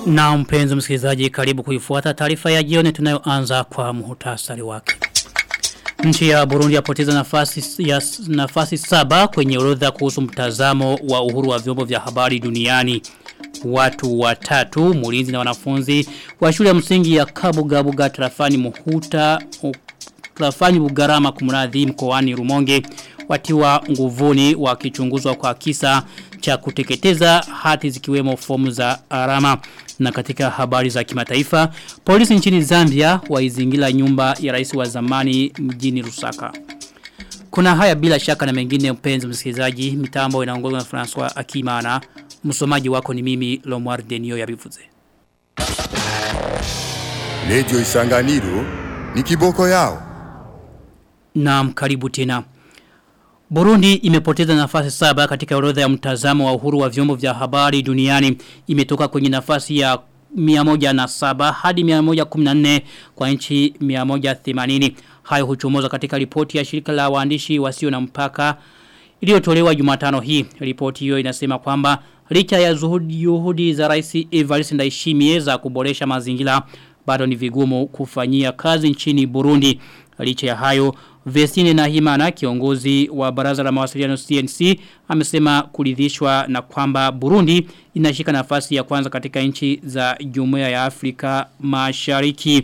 Na mpenzi msikilizaji karibu kuifuata taarifa ya jioni tunayoanza kwa muhtasari wake. Nchi ya Burundi yapoteza nafasi ya nafasi saba kwenye orodha kuhusu mtazamo wa uhuru wa vyombo vya habari duniani. Watu watatu, mulinzi na wanafunzi wa shule ya msingi ya Kabugabuga tarafani Muhuta tarafani Bugarama kumradhi mkoani Rumonge watiwa nguvuni wakichunguzwa kwa kisa cha kuteketeza hati zikiwemo fomu za arama na katika habari za kimataifa polisi nchini Zambia waizingira nyumba ya rais wa zamani mjini Lusaka kuna haya bila shaka na mengine mpenzi msikilizaji mitambo inaongozwa na François Akimana msomaji wako ni mimi Lomar Denio ya Bivuze Radio Isanganiro ni kiboko yao Naam karibu tena Burundi imepoteza nafasi saba katika orodha ya mtazamo wa uhuru wa vyombo vya habari duniani imetoka kwenye nafasi ya 107 hadi 114 kwa nchi 180 hayo huchomoza katika ripoti ya shirika la waandishi wasio na mpaka iliyotolewa Jumatano hii ripoti hiyo inasema kwamba licha ya zuhudi juhudi za rais Evariste Ndayishimiye za kuboresha mazingira bado ni vigumu kufanyia kazi nchini Burundi licha ya hayo Vestine Nahimana kiongozi wa baraza la mawasiliano CNC amesema kuridhishwa na kwamba Burundi inashika nafasi ya kwanza katika nchi za Jumuiya ya Afrika Mashariki.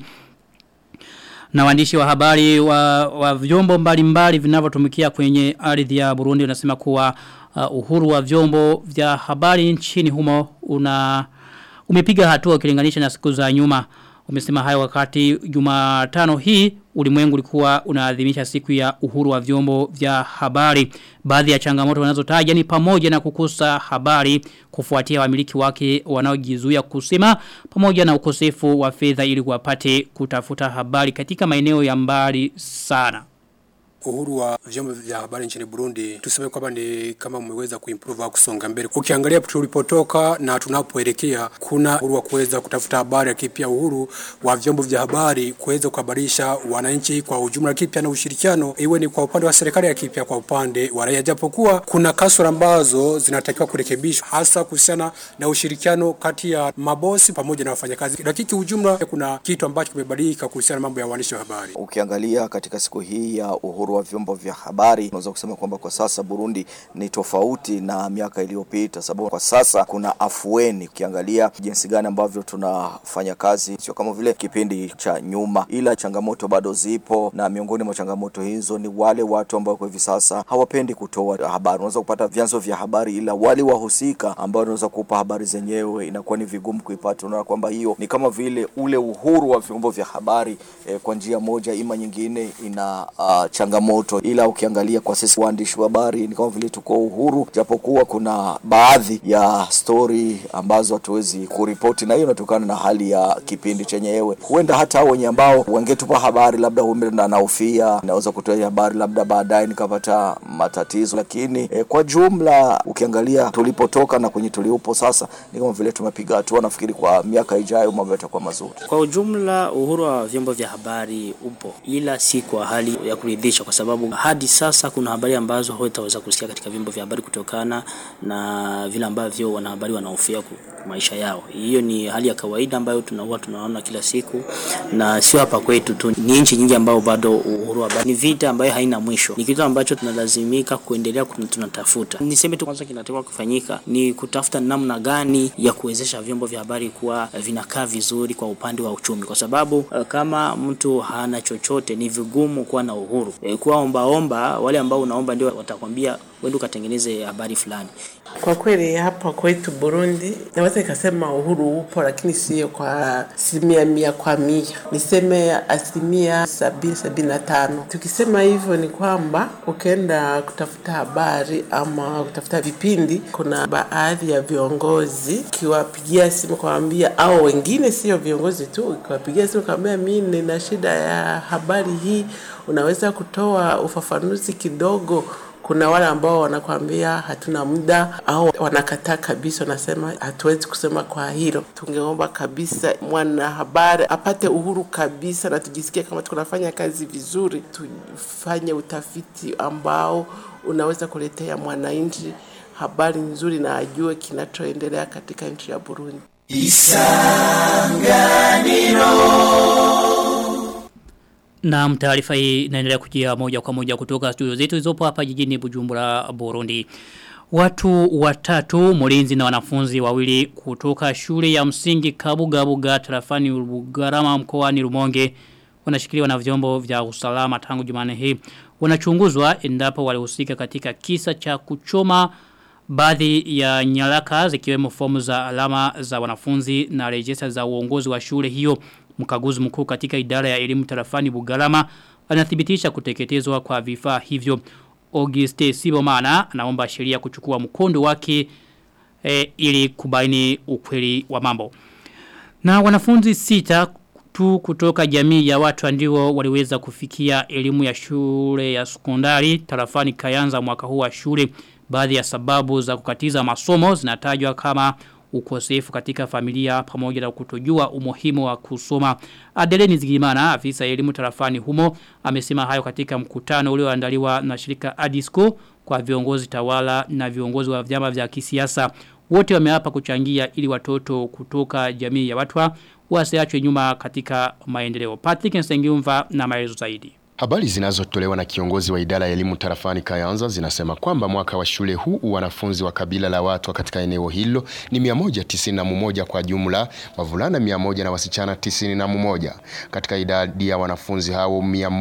Na waandishi wa habari wa, wa vyombo mbalimbali vinavyotumikia kwenye ardhi ya Burundi wanasema kuwa uh, uhuru wa vyombo vya habari nchini humo una umepiga hatua ukilinganisha na siku za nyuma. Umesema hayo wakati Jumatano hii ulimwengu ulikuwa unaadhimisha siku ya uhuru wa vyombo vya habari. Baadhi ya changamoto wanazotaja ni pamoja na kukosa habari kufuatia wamiliki wake wanaojizuia kusema pamoja na ukosefu wa fedha ili wapate kutafuta habari katika maeneo ya mbali sana uhuru wa vyombo vya habari nchini Burundi tuseme kwamba ni kama umeweza kuimprove au kusonga mbele. Ukiangalia tulipotoka na tunapoelekea, kuna uhuru wa kuweza kutafuta habari, lakini pia uhuru wa vyombo vya habari kuweza kuhabarisha wananchi kwa ujumla, lakini pia na ushirikiano, iwe ni kwa upande wa serikali, lakini pia kwa upande wa raia, japokuwa kuna kasoro ambazo zinatakiwa kurekebishwa, hasa kuhusiana na ushirikiano kati ya mabosi pamoja na wafanyakazi, lakini kiujumla kuna kitu ambacho kimebadilika kuhusiana na mambo ya waandishi wa habari. Ukiangalia katika siku hii ya uhuru wa vyombo vya habari unaweza kusema kwamba kwa sasa Burundi ni tofauti na miaka iliyopita, sababu kwa sasa kuna afueni. Ukiangalia jinsi gani ambavyo tunafanya kazi, sio kama vile kipindi cha nyuma, ila changamoto bado zipo, na miongoni mwa changamoto hizo ni wale watu ambao kwa hivi sasa hawapendi kutoa habari. Unaweza kupata vyanzo vya habari, ila wale wahusika ambao wanaweza kupa habari zenyewe inakuwa ni vigumu kuipata. Unaona kwamba hiyo ni kama vile ule uhuru wa vyombo vya habari eh, kwa njia moja ima nyingine ina uh, changamoto ila ukiangalia kwa sisi waandishi wa habari ni kama vile tuko uhuru, japokuwa kuna baadhi ya stori ambazo hatuwezi kuripoti, na hiyo inatokana na hali ya kipindi chenyewe. Huenda hata wenye ambao wangetupa habari labda huenda naufia, naweza kutoa habari labda baadaye nikapata matatizo, lakini eh, kwa jumla ukiangalia tulipotoka na kwenye tuliupo sasa ni kama vile tumepiga hatua. Nafikiri kwa miaka ijayo mambo yatakuwa mazuri. Kwa ujumla, uhuru wa vyombo vya habari upo, ila si kwa hali ya kuridhisha, kwa sababu hadi sasa kuna habari ambazo hutaweza kusikia katika vyombo vya habari kutokana na vile ambavyo wanahabari wanahofia maisha yao. Hiyo ni hali ya kawaida ambayo tunakuwa tunaona kila siku, na sio hapa kwetu tu, ni nchi nyingi ambao bado uhuru wa habari ni vita ambayo haina mwisho, ni kitu ambacho tunalazimika kuendelea tunatafuta. Niseme tu kwanza, kinatakiwa kufanyika ni kutafuta namna gani ya kuwezesha vyombo vya habari kuwa vinakaa vizuri kwa upande wa uchumi, kwa sababu kama mtu hana chochote ni vigumu kuwa na uhuru. E, kuwa ombaomba, wale ambao unaomba ndio watakwambia wende ukatengeneze habari fulani. Kwa kweli hapa kwetu Burundi naweza nikasema uhuru upo, lakini sio kwa asilimia mia kwa mia, niseme asilimia sabini sabini na tano. Tukisema hivyo ni kwamba ukienda kutafuta habari ama kutafuta vipindi, kuna baadhi ya viongozi ukiwapigia simu kawambia, au wengine sio viongozi tu, ukiwapigia simu kawambia, mi nina shida ya habari hii, unaweza kutoa ufafanuzi kidogo kuna wale ambao wanakwambia hatuna muda au wanakataa kabisa, wanasema hatuwezi kusema kwa hilo. Tungeomba kabisa mwanahabari apate uhuru kabisa, na tujisikie kama tunafanya kazi vizuri, tufanye utafiti ambao unaweza kuletea mwananchi habari nzuri na ajue kinachoendelea katika nchi ya Burundi. Na taarifa hii inaendelea kujia moja kwa moja kutoka studio zetu zilizopo hapa jijini Bujumbura Burundi. Watu watatu mlinzi na wanafunzi wawili kutoka shule ya msingi Kabugabuga tarafani Bugarama mkoani Rumonge wanashikiliwa na vyombo vya usalama tangu Jumane hii. Wanachunguzwa endapo walihusika katika kisa cha kuchoma baadhi ya nyaraka zikiwemo fomu za alama za wanafunzi na rejista za uongozi wa shule hiyo. Mkaguzi mkuu katika idara ya elimu tarafani Bugarama anathibitisha kuteketezwa kwa vifaa hivyo. Auguste Sibomana anaomba sheria kuchukua mkondo wake e, ili kubaini ukweli wa mambo. Na wanafunzi sita tu kutoka jamii ya watu ndio waliweza kufikia elimu ya shule ya sekondari tarafani Kayanza mwaka huu wa shule. Baadhi ya sababu za kukatiza masomo zinatajwa kama ukosefu katika familia pamoja na kutojua umuhimu wa kusoma. Adeleni Zigimana, afisa elimu tarafani humo, amesema hayo katika mkutano ulioandaliwa na shirika Adisco kwa viongozi tawala na viongozi wa vyama vya kisiasa. Wote wameapa kuchangia ili watoto kutoka jamii ya watwa wasiachwe nyuma katika maendeleo. Patrick Nsengiumva na maelezo zaidi. Habari zinazotolewa na kiongozi wa idara ya elimu tarafani Kayanza zinasema kwamba mwaka wa shule huu wanafunzi wa kabila la watu katika eneo hilo ni 191 kwa jumla, wavulana 100 na wasichana 91. Katika idadi ya wanafunzi hao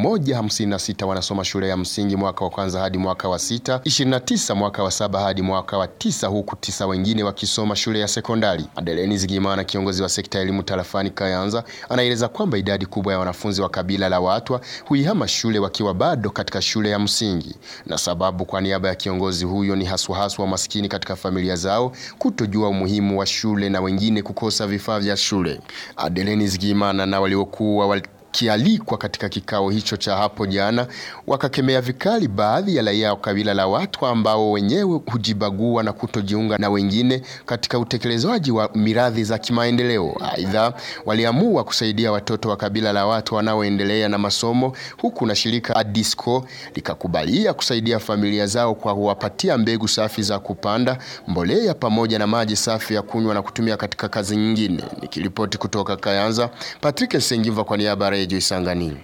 156 wanasoma shule ya msingi mwaka wa kwanza hadi mwaka wa sita, 29 mwaka wa saba hadi mwaka wa tisa, huku tisa wengine wakisoma shule ya sekondari. Adeleni Zigimana, kiongozi wa sekta ya elimu tarafani Kayanza, anaeleza kwamba idadi kubwa ya wanafunzi wa kabila la watu huihama shule wakiwa bado katika shule ya msingi na sababu kwa niaba ya kiongozi huyo ni haswa haswa maskini katika familia zao kutojua umuhimu wa shule na wengine kukosa vifaa vya shule. Adeleni Zigimana na waliokuwa wal kialikwa katika kikao hicho cha hapo jana wakakemea vikali baadhi ya raia wa kabila la watu ambao wenyewe hujibagua na kutojiunga na wengine katika utekelezaji wa miradhi za kimaendeleo. Aidha, waliamua kusaidia watoto wa kabila la watu wanaoendelea na masomo huku na shirika Adisco likakubalia kusaidia familia zao kwa kuwapatia mbegu safi za kupanda, mbolea pamoja na maji safi ya kunywa na kutumia katika kazi nyingine. Nikiripoti kutoka Kayanza, Patrick Sengiva kwa niaba ya Radio Isanganiro.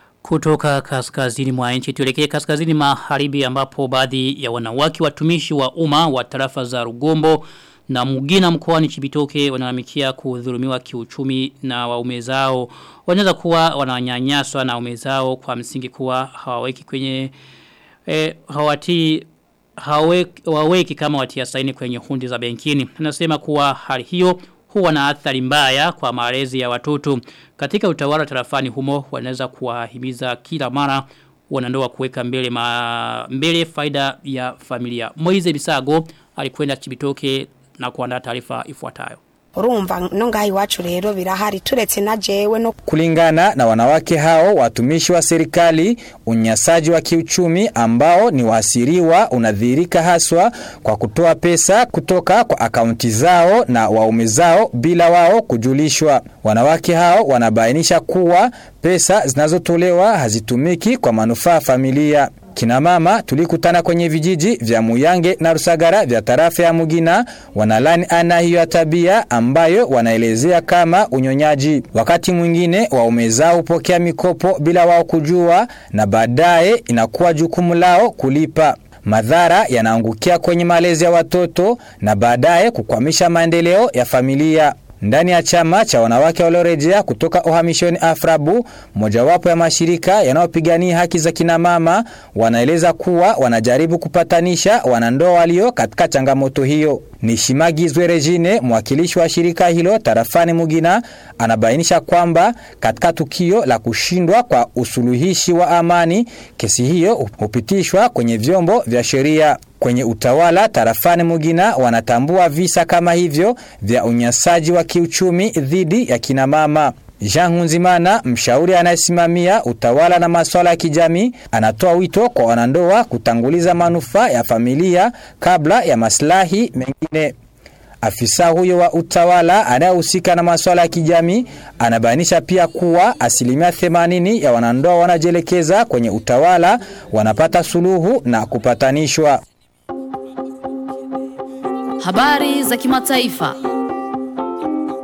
Kutoka kaskazini mwa nchi tuelekee kaskazini magharibi ambapo baadhi ya wanawake watumishi wa umma wa tarafa za Rugombo na Mugina mkoani Chibitoke wanalalamikia kudhulumiwa kiuchumi na waume zao. Wanaweza kuwa wananyanyaswa na waume zao kwa msingi kuwa hawaweki kwenye eh, hawati haweki, hawaweki kama watia saini kwenye hundi za benkini. Anasema kuwa hali hiyo huwa na athari mbaya kwa malezi ya watoto. Katika utawala tarafani humo wanaweza kuwahimiza kila mara wanandoa kuweka mbele ma, mbele faida ya familia. Moize Bisago alikwenda Chibitoke na kuandaa taarifa ifuatayo. urumva no ngaha iwacu rero birahari turetse na jewe no Kulingana na wanawake hao watumishi wa serikali, unyanyasaji wa kiuchumi ambao ni waasiriwa unadhihirika haswa kwa kutoa pesa kutoka kwa akaunti zao na waume zao bila wao kujulishwa. Wanawake hao wanabainisha kuwa pesa zinazotolewa hazitumiki kwa manufaa ya familia. Kina mama tulikutana kwenye vijiji vya Muyange na Rusagara vya tarafa ya Mugina wanalani ana hiyo ya tabia ambayo wanaelezea kama unyonyaji. Wakati mwingine waume zao hupokea mikopo bila wao kujua na baadaye inakuwa jukumu lao kulipa. Madhara yanaangukia kwenye malezi ya watoto na baadaye kukwamisha maendeleo ya familia. Ndani ya chama cha wanawake waliorejea kutoka uhamishoni Afrabu, mojawapo ya mashirika yanayopigania haki za kina mama, wanaeleza kuwa wanajaribu kupatanisha wanandoa walio katika changamoto hiyo. Nishimagizwe Regine, mwakilishi wa shirika hilo tarafani Mugina, anabainisha kwamba katika tukio la kushindwa kwa usuluhishi wa amani, kesi hiyo hupitishwa kwenye vyombo vya sheria. Kwenye utawala tarafani Mugina wanatambua visa kama hivyo vya unyanyasaji wa kiuchumi dhidi ya kina mama. Jean Hunzimana, mshauri anayesimamia utawala na masuala ya kijamii, anatoa wito kwa wanandoa kutanguliza manufaa ya familia kabla ya maslahi mengine. Afisa huyo wa utawala anayehusika na masuala ya kijamii anabainisha pia kuwa asilimia 80 ya wanandoa wanajielekeza kwenye utawala wanapata suluhu na kupatanishwa. Habari za kimataifa.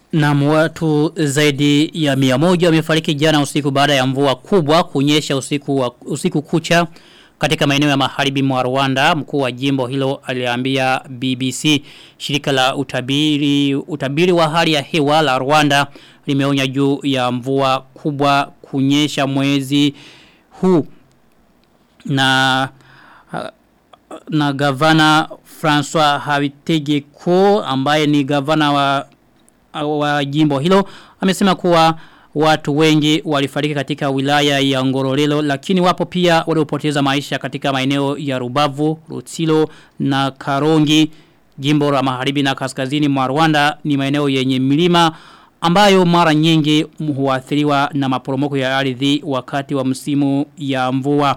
Na watu zaidi ya mia moja wamefariki jana usiku baada ya mvua kubwa kunyesha usiku, wa, usiku kucha katika maeneo ya magharibi mwa Rwanda. Mkuu wa jimbo hilo aliambia BBC shirika la utabiri, utabiri wa hali ya hewa la Rwanda limeonya juu ya mvua kubwa kunyesha mwezi huu na na gavana François Habitegeko ambaye ni gavana wa wa jimbo hilo amesema kuwa watu wengi walifariki katika wilaya ya Ngororelo lakini wapo pia waliopoteza maisha katika maeneo ya Rubavu, Rutsilo na Karongi jimbo la magharibi na kaskazini mwa Rwanda ni maeneo yenye milima ambayo mara nyingi huathiriwa na maporomoko ya ardhi wakati wa msimu ya mvua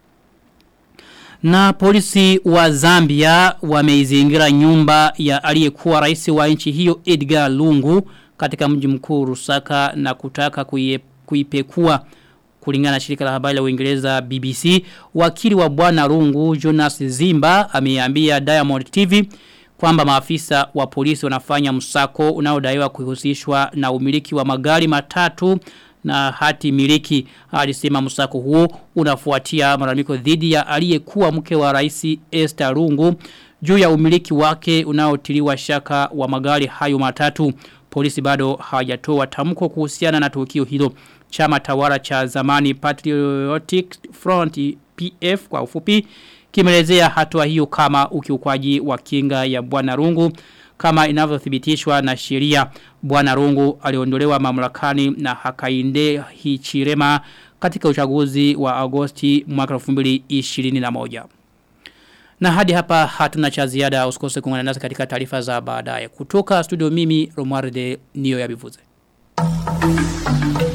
na polisi wa Zambia wameizingira nyumba ya aliyekuwa rais wa nchi hiyo Edgar Lungu katika mji mkuu Rusaka na kutaka kuie, kuipekua kulingana na shirika la habari la Uingereza BBC wakili wa bwana Lungu Jonas Zimba ameambia Diamond TV kwamba maafisa wa polisi wanafanya msako unaodaiwa kuhusishwa na umiliki wa magari matatu na hati miliki alisema msako huo unafuatia malalamiko dhidi ya aliyekuwa mke wa rais Esther Rungu juu ya umiliki wake unaotiliwa shaka wa magari hayo matatu polisi bado hawajatoa tamko kuhusiana na tukio hilo chama tawala cha zamani Patriotic Front PF kwa ufupi kimelezea hatua hiyo kama ukiukwaji wa kinga ya bwana Rungu kama inavyothibitishwa na sheria bwana Rungu aliondolewa mamlakani na Hakainde Hichirema katika uchaguzi wa Agosti mwaka 2021 na hadi hapa hatuna cha ziada usikose kuungana nasi katika taarifa za baadaye kutoka studio mimi Romualde Nio ya Bivuze